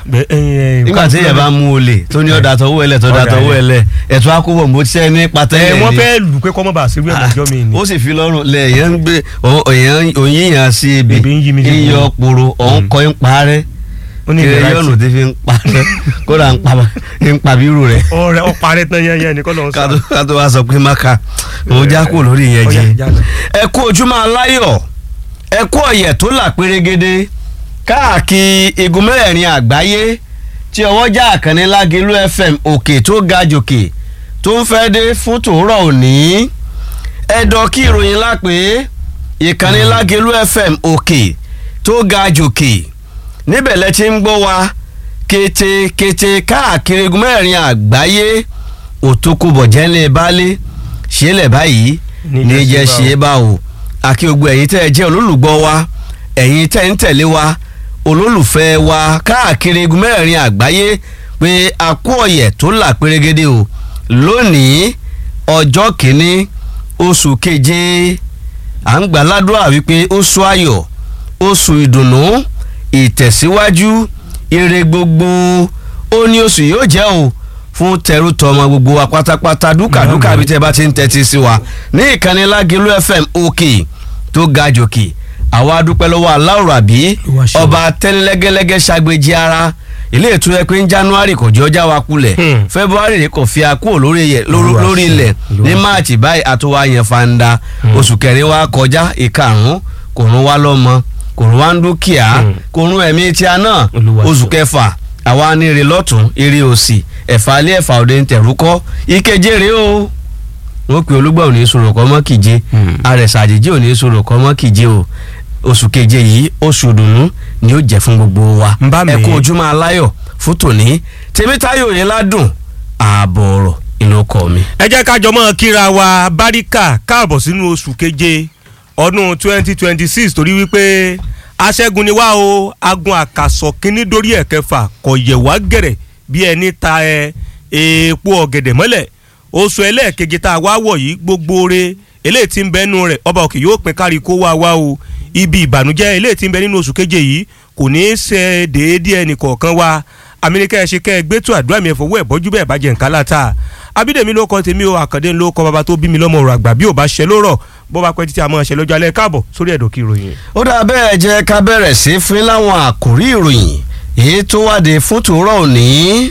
Bẹ- ẹ, ẹ, nígbà tí èèyàn bá mú olè tó ní ọ̀dà tọwọ́ ẹlẹ̀ tọ́da Ọ̀dà tọwọ́ ẹ̀. ẹlẹ̀ ẹ̀tọ́ akówó mo ti ní pàtẹ́lẹ̀ ẹ ni. wọ́n fẹ́ lù pé kọ́mọ́ bá ṣerú ẹ̀ lọ́jọ́ mi ni. ó sì fi lọ́rùn lẹ̀ èèyàn ń gbé òyìn òyìnyàn sí ibi Ibi ń yí mi sí yíyọ gbogbo. poro ọ̀hún kọ́ ń parẹ́ ó ní kiri ìlera yọ̀nù ìtì. tí fi ń parẹ́ kódà ń pa ń pa bírù rẹ̀ ọ̀rẹ́ ọparẹ tán yẹn yẹn ni kọ́ lọ́n sọ. kátó kátó wá sọ pé máka òun já kúrò lórí ìyẹn jẹ Ọ̀yá, já lọ. ẹ kú ojúmọ́ aláyọ̀ ẹ kú ọ̀yẹ̀ tó là pérégede káàkiri igun mẹ́rẹ̀ẹ̀rin àgbáyé tí ọwọ́jà àkànní lágẹ̀lú fm òkè tó ga jòkè tó ń fẹ́ dé fún tòórọ̀ òní ẹ̀dọ̀ kí ìròyìn lápè ìkànnì lágẹ̀lú fm òkè tó ga jòkè níbẹ̀ lẹ ti ń gbọ́ wa kétékété káàkiri igun mẹ́rẹ̀ẹ̀rin àgbáyé òtókùbọ̀ jẹ́ńlẹ̀ baálé ṣẹlẹ̀ báyìí Ní ní jẹ́ jẹ́ ṣe ṣe bá o àkí gbogbo ẹ̀yin tẹ́ ẹ jẹ́ olólùgbọ́ wa ẹ̀yin tẹ́ ń tẹ̀lé wa olólùfẹ́ wa káàkiri igun mẹ́rẹ̀ẹ̀rin àgbáyé pé a kú ọ̀yẹ̀ tó là pérégede o lónìí ọjọ́ kìíní oṣù keje à ń gbà ládùúrà wípé oṣù ayọ̀ oṣù ìdùnnú ìtẹ̀síwájú ire gbogbo ó ní oṣù yóò jẹ́ o fún tẹrú tọmọ gbogbo wa pátápátá dúkàdúkà bí tẹ bá ti ń tẹ́tí sí wa ní ìkànnì lágẹ̀lú fm òkè tó ga jòkè àwa dúpẹ́ lọ́wọ́ aláwòrán àbí Olúwa ṣeun. ọba tẹ́nilẹ́gẹ́lẹ́gẹ́ ṣàgbéjì ara ilé ètò ẹ pé ń january kò jẹ́ ọjà wa kulẹ̀ Hmm. february rẹ̀ kò fi akúrò lórí yẹ- lórí Olúwa lórí ṣeun. ilẹ̀ Olúwa ní ṣeun. march báyìí àtúwá yẹn fanda oṣù kẹrin wa kọjá ìkarùn kò rún wa lọ́mọ kò rún wa ń dúkìá Hmm. kò rún ẹ̀mí tí a náà Olúwa oṣù ṣeun. kẹfà àwa ní ire lọ́tún ire òsì ẹ̀fà alẹ́ ẹ̀fà òde ń tẹ̀rúkọ́ ìkeje rèé o wọ́n pe olúgbà òní sọ̀rọ̀ kọ́ mọ́ kìje Hmm. àrẹ̀sà àjèjì òní sọ̀rọ̀ kọ́ mọ́ kìje o oṣù keje yìí oṣù dùnú ni ó jẹ́ fún gbogbo wa Ń bá mi. ẹ kú ojúmọ́ aláyọ̀ fún tòní tèmítáyọ̀ yẹn ládùn ààbọ̀ ọ̀rọ̀ inú ọkọ mi. ẹ jẹ́ ká jọ mọ́ kíra wa báríkà káàbọ̀ sínú oṣù keje ọdún twenty twenty six torí wípé aṣẹ́gun ni wá o agun àkàsọ̀ kínní dórí ẹ̀ kẹfà kò yẹ̀ wá gẹ̀rẹ̀ bí ẹni ta ẹ epo ọ̀gẹ̀dẹ̀ mọ́lẹ̀ oṣù ẹlẹ́ẹ̀keje tá a wá wọ̀ yìí gbogbo re eléyìí tí ń bẹ́nu rẹ̀ ọba òkè yóò pín kárí kó wá wá o ibi ìbànújẹ́ eléyìí tí ń bẹ nínú oṣù keje yìí kò ní í ṣe déédéé ẹnì kọ̀ọ̀kan wa amíníkẹ́ ẹ ṣe kẹ́ ẹ gbé tó àdúrà mi ẹ̀fọ́wọ́ ẹ̀ bọ́jú bẹ́ẹ̀ bá jẹ́ nǹkan láta abídèmí ló kọ́ tèmi o àkàndé ló kọ́ bàbá tó bí mi lọ́mọ ọ̀rọ̀ àgbà bí ò bá ṣe lórọ̀ bó bá pẹ́ títí àmọ́ ṣe lọ́jọ́ alẹ́ káàbọ̀ sórí ẹ̀dọ̀ kí ìròyìn. ó dà bẹ́ẹ̀ jẹ́ ká bẹ̀rẹ̀ sí fún láwọn àkòrí ìròyìn èyí tó wáde fún tòórọ́ òní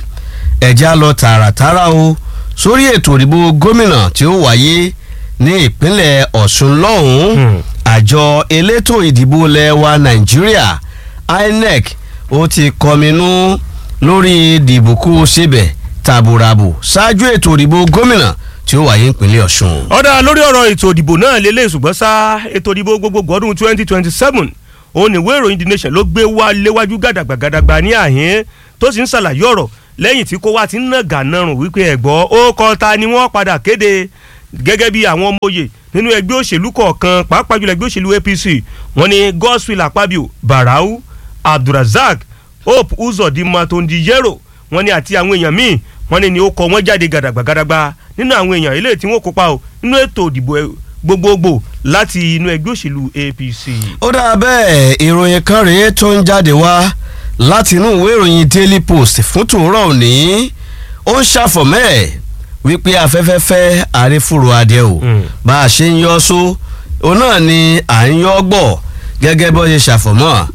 ẹ̀já lọ tààràtàrà o sórí ètò ìdìbò gómìnà tí ó wáyé ní ìpínlẹ̀ ọ̀ṣun lọ́hùn-ún Hmm. àjọ elétò ìdìbò lẹ́wà nàìjíríà inec ó ti kọminú lórí dìbòkú síbẹ̀ tàbùràbù ṣáájú ètò ìdìbò gómìnà tí ó wáyé ìpínlẹ̀ ọ̀ṣun. ọ̀dà lórí ọ̀rọ̀ ètò ìdìbò náà lélẹ̀ ṣùgbọ́n sá ètò ìdìbò gbogbogbò ọdún twenty twenty seven òun ní ìwé ìròyìn the nation ló gbé wá léwájú gàdàgbà gàdàgbà ní àhín tó sì ń ṣàlàyé ọ̀rọ̀ lẹ́yìn tí kò wá ti ń nà gànàrùn wípé ẹ̀gbọ́ ó kọ́ ta ni wọ́n padà kéde gẹ́gẹ́ bí àwọn ọmọ òye nínú ẹgbẹ́ òṣèlú kọ̀ọ̀kan pàápàá jùlọ ẹgbẹ́ òṣèlú apc wọ́n ní godswill akpabio barau abdulrasaq hope uzodinma tondiyero wọ́n ní àti àwọn èèyàn míì wọ́n ní ni ó kọ wọ́n jáde gàdàgbà gàdàgbà nínú àwọn èèyàn eléyìí tí wọ́n kópa o nínú ètò ìdìbò ẹ- gbogbogbò láti inú ẹgbẹ́ òṣèlú apc. ó dáa bẹ́ẹ̀ ìròyìn kan rèé tó ń jáde wá láti inú ìwé ìròyìn daily post fún tòórọ́ òní ó ń ṣàfọ̀mẹ́ ẹ̀ wípé afẹ́fẹ́ fẹ́ àrífòrò adìẹ o Mm. bá a ṣe ń yọ só òun náà ni à ń yọ gbọ̀ gẹ́gẹ́ bó ṣe ṣàfọ̀mọ́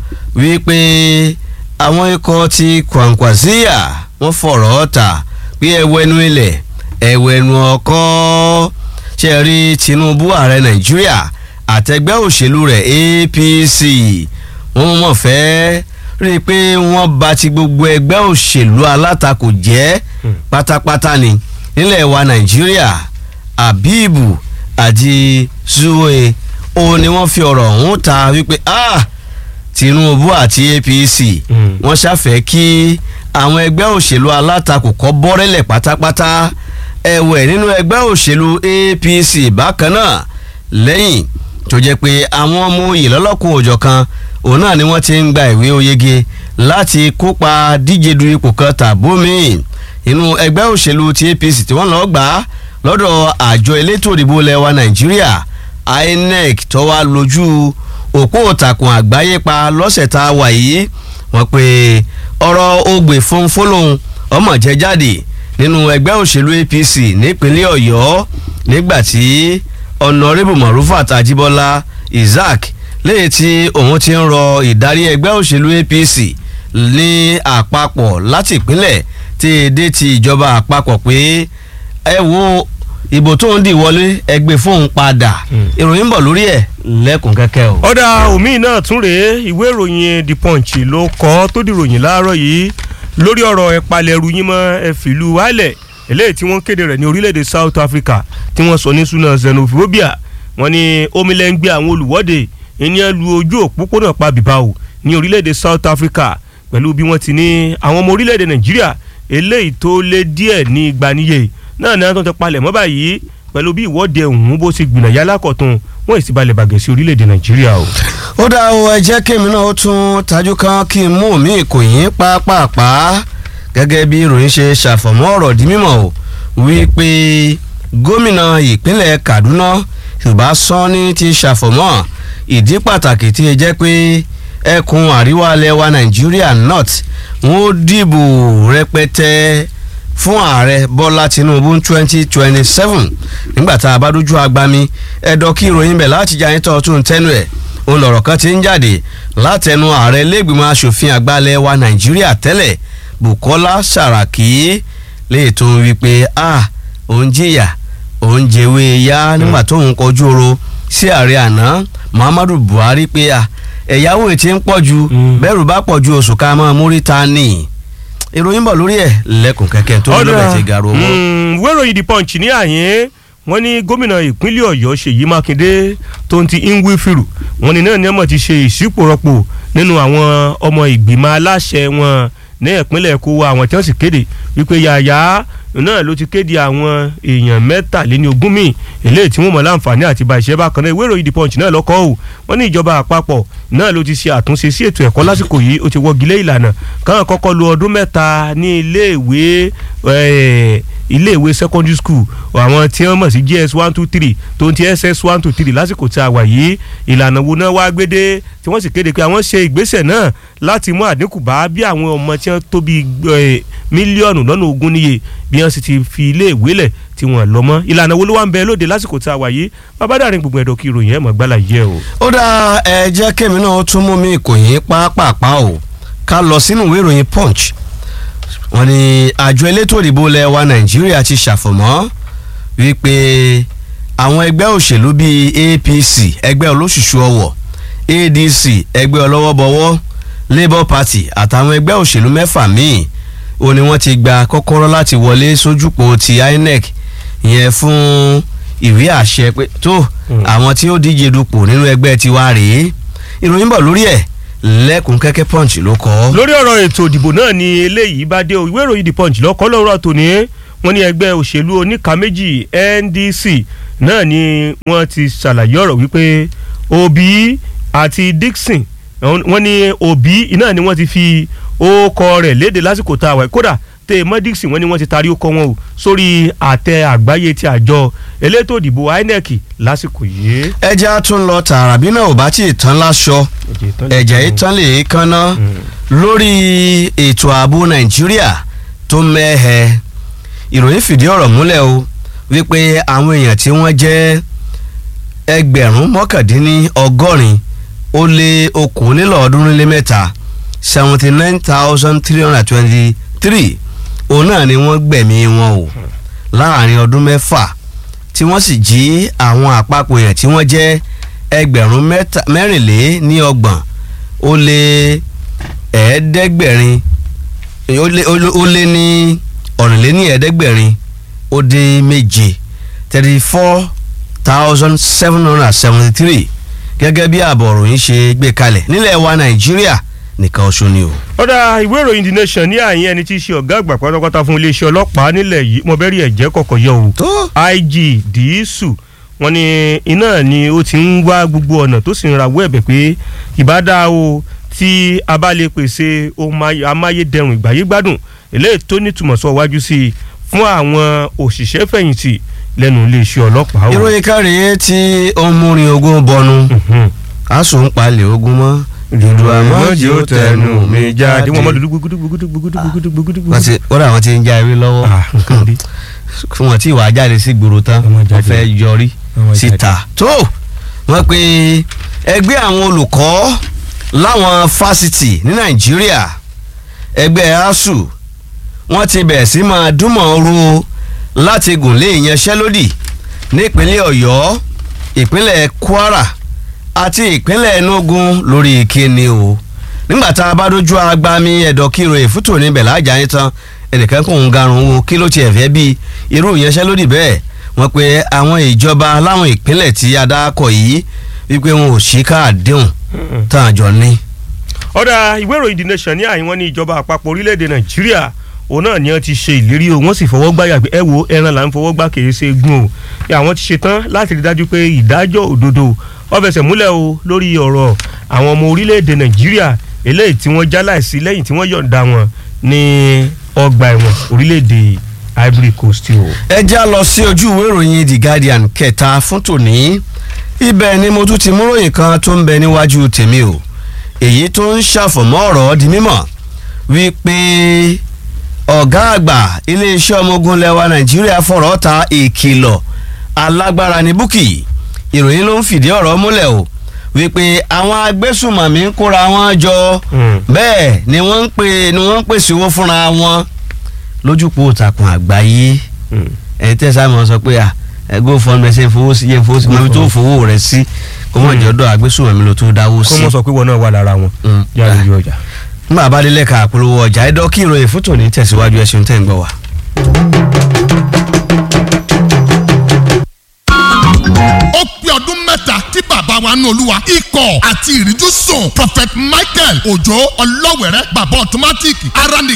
wípé àwọn ikọ̀ ti Kwankwasia wọ́n fọ̀rọ̀ ta pé ẹwẹ́nu ilẹ̀ ẹwẹ́nu ọkọ́ ṣe rí Tinubu ààrẹ Nàìjíríà àtẹgbẹ́ òṣèlú rẹ̀ APC wọ́n mọ̀ fẹ́ rí i pé wọ́n bà ti gbogbo ẹgbẹ́ òṣèlú alátakò jẹ́ Hmm. pátápátá ni nílẹ̀ wa Nàìjíríà Abibu àti Zuwe òun ni wọ́n fi ọ̀rọ̀ ọ̀hún ta wípé ah Tinubu àti APC Hmm. wọ́n ṣàfẹ́ kí àwọn ẹgbẹ́ òṣèlú alátakò kọ́ bọ́rẹ́lẹ̀ pátápátá ẹ̀wẹ̀ nínú ẹgbẹ́ òṣèlú APC bákan náà lẹ́yìn tó jẹ́ pé àwọn ọmọ oyè lọ́lọ́kùn òjọ̀ kan òun náà ni wọ́n ti ń gba ìwé oyege láti kópa díje du ipò kan tàbómi inú ẹgbẹ́ òṣèlú ti APC tí wọ́n lọ́ọ́ gbà á lọ́dọ̀ àjọ elétò ìdìbò lẹ́wà Nàìjíríà INEC tó wá lójú òpó òtàkùn àgbáyé pa lọ́sẹ̀ tá a wà yìí wọ́n pe ọ̀rọ̀ ogbè fúnfúnlòun ọmọ jẹ jáde nínú ẹgbẹ́ òṣèlú APC nípínlẹ̀ Ọ̀yọ́ nígbà tí ọ̀nàrẹ́bù Marufat Ajíbọ́lá Isaac léyìí tí òun ti ń rọ ìdarí ẹgbẹ́ òṣèlú APC ní àpapọ̀ láti ìpínlẹ̀ tí èdè ti ìjọba àpapọ̀ pé ẹ wo ìbò tó ń dì wọlé ẹgbẹ́ fóun padà ìròyìn ń bọ̀ lórí ẹ̀ lẹ́kùn kẹ́kẹ́ o. ọ̀dà omi náà tún rèé ìwé ìròyìn The Punch ló kọ́ tó dìròyìn láàárọ̀ yìí lórí ọ̀rọ̀ ẹ̀palẹ̀rù yín mọ́ ẹ̀fìlú wálẹ̀ eléyìí tí wọ́n kéde rẹ̀ ní orílẹ̀-èdè South Africa tí wọ́n sọ ní súná xenophobia wọ́n ní omilẹ̀ ń gbé àwọn olùwọ́de ìyẹn lu ojú òpópónà pa bìbáwò ní orílẹ̀-èdè South Africa pẹ̀lú bí wọ́n ti ní àwọn ọmọ orílẹ̀-èdè Nàìjíríà eléyìí tó lé díẹ̀ ní ìgbaniye náà náà tó ti palẹ̀ mọ́ báyìí pẹ̀lú bí ìwọ́de ọ̀hún bó ti gbìnà yálà kọ̀tún wọ́n sì balẹ̀ bàgẹ́ sí orílẹ̀-èdè Nàìjíríà o. ó dá o ẹ jẹ́ kí èmi náà ó tún tajú kan kí n mú mi kò yín pápápá gẹ́gẹ́ bí ìròyìn ṣe ṣàfọ̀mọ́ ọ̀rọ̀ di mímọ̀ o wípé gómìnà ìpínlẹ̀ Kaduna Yorùbá Sanni ti ṣàfọ̀mọ́ ìdí pàtàkì tí ẹ jẹ́ pé ẹkùn àríwá alẹ́ wa Nàìjíríà north wọ́n dìbò rẹpẹtẹ fún ààrẹ bọ́lá tinubu twenty twenty seven nígbà tá a bá dójú agbami ẹ̀dọ́ kí ìròyìn bẹ̀ láti jà yín tó tún tẹnu ẹ̀ òun lọ̀rọ̀ kan ti ń jáde látẹnu ààrẹ lẹ́gbìmọ̀ asòfin àgbàlẹ̀ wa nàìjíríà tẹ́lẹ̀ bukola saraki lè tó ń wí pé a òun jìyà òun jẹ̀wé ya nígbà tó ń kọjú oro sí ààrẹ àná muhammadu buhari pé a ẹ̀yáwó ètí ń pọ̀ ju bẹ́rù bá pọ̀ ju oṣù ká mọ́ múríta nìyí ìròyìn bọ̀ lórí ẹ̀ lẹ́kùn kẹ́kẹ́ tó lọ́bẹ̀ ti gàrú owó. wẹ́rọ ìdí punch ní àyín wọ́n ní gómìnà ìpínlẹ̀ ọ̀yọ́ ṣèyí mákindé tó ń ti ingwifiru wọ́n ní náà ní ọmọ ti ṣe ìṣípòrọ̀pò nínú àwọn ọmọ ìgbìmọ̀ aláṣẹ wọn ní ìpínlẹ̀ èkó àwọn tí wọ́n sì kéde wípé yàyà náà ló ti kéde àwọn èèyàn mẹ́tàléní ogún míì eléyìí tí wọ́n mọ̀ láǹfààní àti bá iṣẹ́ bákan náà ìwé ìròyìn the punch náà lọ́kọ́ o wọ́n ní ìjọba àpapọ̀ náà ló ti ṣe àtúnṣe sí ètò ẹ̀kọ́ lásìkò yìí ó ti wọ́gilé ìlànà káwọn kọ́kọ́ lo ọdún mẹ́ta ní iléèwé iléèwé secondary school àwọn tí wọ́n mọ̀ sí gs one two three tó ń ti ss one two three lásìkò tí a wà yìí ìlànà wo náà wá gbédé tí wọ́n sì kéde pé àwọn ṣe ìgbésẹ̀ náà láti mú àdínkù bá bí àwọn ọmọ tí wọ́n tó bí mílíọ̀nù lọ́nà ogún níye bí wọ́n sì ti fi iléèwé lẹ̀ tí wọ́n lọ mọ́ ìlànà wo ló wá ń bẹ lóde lásìkò tí a wà yìí babadarin gbogbo ẹ̀dọ̀ kí ìròyìn ẹ̀ mọ̀ gbálà yẹ o. ó dá ẹ jẹ́ kémi náà tún mú mi ìkòyìn pápápá o ká lọ sínú ìwé ìròyìn punch wọ́n ní àjọ elétò ìdìbò ilẹ̀ wa nàìjíríà ti ṣàfọ̀mọ́ wípé àwọn ẹgbẹ́ òṣèlú bíi apc ẹgbẹ́ olóṣùṣù ọwọ̀ adc ẹgbẹ́ ọlọ́wọ́bọwọ́ labour party àtàwọn ẹgbẹ́ òṣèlú mẹ́fà míì ó ní wọ́n ti gba kọ́kọ́rọ́ láti wọlé sójúpò ti inec yẹn fún ìwé àṣẹ pé tó àwọn tí ó díje dupò nínú ẹgbẹ́ tiwa rèé ìròyìn bọ̀ lórí ẹ̀ lẹ́kùn kẹ́kẹ́ punch ló kọ́. lórí ọ̀rọ̀ ètò ìdìbò náà ni eléyìí bá dé o ìwé ìròyìn the punch lọ́kọ́ lọ́rọ̀ tòní wọ́n ní ẹgbẹ́ òṣèlú oníka méjì ndc náà ni wọ́n ti ṣàlàyé ọ̀rọ̀ wípé obi àti dixon wọ́n ní obi náà ni wọ́n ti fi ókọ rẹ̀ léde lásìkò tá a wà kódà tẹ mọ dixon wọ́n ní wọ́n ti taari ókọ wọn o sórí àtẹ àgbáyé ti àjọ elétò ìdìbò inec lásìkò yìí. ẹja tún lọ tààrà bí náà ò bá tí ì tán láṣọ ẹ̀jẹ̀ ìtàn lè kánná lórí ètò ààbò nàìjíríà tó mẹ́hẹ̀ ìròyìn fìdí ọ̀rọ̀ múlẹ̀ o wípé àwọn èèyàn tí wọ́n jẹ́ ẹgbẹ̀rún mọ́kàndínní ọgọ́rin ó lé okòólélọ́ọ̀ọ́dúnrún lé mẹ́ta seventy nine thousand three hundred twenty three òun náà ni wọ́n gbẹ̀mí wọn o láàrin ọdún mẹ́fà tí wọ́n sì jí àwọn àpapọ̀ èèyàn tí wọ́n jẹ́ ẹgbẹ̀rún mẹ́rìnlé ní ọgbọ̀n ó lé ẹ̀ẹ́dẹ́gbẹ̀rin ó lé ní ọ̀rìnléní ẹ̀ẹ́dẹ́gbẹ̀rin ó dín méje thirty four thousand seven hundred and seventy three gẹ́gẹ́ bí ààbọ̀ òròyìn ṣe gbé kalẹ̀ nílẹ̀ wa nàìjíríà nìkan oṣù ni o. ọ̀dà ìwé ìròyìn the nation ní àyín ẹni tí í ṣe ọ̀gá àgbà pátápátá fún iléeṣẹ́ ọlọ́pàá nílẹ̀ yìí mo bẹ́rí ẹ̀jẹ̀ kọ̀kọ̀ yọ o. ig dìísù wọ́n ní iná ni ó ti ń wá gbogbo ọ̀nà tó sì ń rawọ́ ẹ̀bẹ̀ pé ìbádá o tí a bá lè pèsè ohun amáyédẹrùn ìgbáyégbádùn eléyìí tó nítumọ̀ sọ wájú sí i fún àwọn òṣìṣẹ́ fẹ̀yìntì lẹ́nu iléeṣẹ́ ọlọ́pàá o. ìròyìn kárí tí ó ń múrin ogún bọnu asùn ń palẹ̀ ogun mọ́ dùdú àmọ́ jẹ́ ó tẹnu mi jáde wọ́n mọ́ lulu gugudu gugudu gugudu gugudu gugudu. wọ́n ti wọ́n àwọn ti ń já eré lọ́wọ́ Ah, nǹkan dé. fún wọn tí ìwà jáde sí gbòòrò tán Ọmọ jáde. wọ́n fẹ́ yọrí Ọmọ jáde. síta tó wọ́n pe ẹgbẹ́ àwọn olùkọ́ láwọn fásitì ní nàìjíríà ẹgbẹ́ asuu wọ́n ti bẹ̀rẹ̀ sí máa dúnmọ̀ ru láti gùn lé ìyanṣẹ́lódì nípínlẹ̀ ọ̀yọ́ ìpínlẹ̀ kwara àti ìpínlẹ̀ enugu lórí ìkíni o nígbà tá a bá dojú agbami ẹ̀dọ̀ kíro èfútò níbẹ̀ lájà yín tán ẹnìkan kò ń garun wo kí ló tiẹ̀ fẹ́ bí irú ìyanṣẹ́lódì bẹ́ẹ̀ wọ́n pe àwọn ìjọba láwọn ìpínlẹ̀ tí adákọ̀ yìí wípé wọn ò ṣí káàdéhùn tán àjọ ní. ọ̀dà ìwé ìròyìn the nation ní àyíwọ́n ní ìjọba àpapọ̀ orílẹ̀-èdè nàìjíríà òun náà ni wọ́n ti ṣe ìlérí o wọ́n sì fọwọ́ gbáyà pé ẹ wo ẹran là ń fọwọ́ gbá kèrè ṣe gún o pé àwọn ti ṣetán láti rí dájú pé ìdájọ́ òdodo ó fẹsẹ̀ múlẹ̀ o lórí ọ̀rọ̀ àwọn ọmọ orílẹ̀-èdè nàìjíríà eléyìí tí wọ́n já láìsí lẹ́yìn tí wọ́n yọ̀ǹda wọn ní ọgbà ẹ̀wọ̀n orílẹ̀-èdè ivory coast o. ẹ já lọ sí ojú ìwé ìròyìn the guardian kẹta fún tòní ibẹ̀ ni mo tún ti mú ròyìn kan tó ń bẹ níwájú tèmi o èyí tó ń ṣàfọ̀mọ́ ọ̀rọ̀ di mímọ̀ wípé ọ̀gá àgbà iléeṣẹ́ ọmọ ogun lẹwa nàìjíríà fọ̀rọ̀ ta ìkìlọ̀ alágbára ní búkì ìròyìn ló ń fìdí ọ̀rọ̀ múlẹ̀ o wípé àwọn agbésùmọ̀mí ń kóra wọn jọ Mm. bẹ́ẹ̀ ni wọ́n ń pè ni wọ́n ń pèsè owó fúnra wọn lójúpọ̀ òtàkùn àgbáyé ẹ tẹ sáà mọ sọ pé à ẹ go fund ẹ ṣe fowó sí yẹ fowó sí mọ ibi tó fowó rẹ sí kó mọ jọdọ agbésùnmọ̀mí ló tó dáwó kó sí. mọ̀ sọ pé wọn náà wà lára wọn Mm. yára ìlú ọjà. nígbà bá délé ka àpolówó ọjà ẹ dọ́kí ìròyìn fún tòní tẹ̀síwájú ẹ ṣeun tẹ̀ ń gbọ́ wa. ó pé ọdún mẹ́ta tí bàbá wa nù olúwa ikọ̀ àti ìríjú sùn prophet michael òjò ọlọ́wẹ̀rẹ́ bàbá automatic ara ní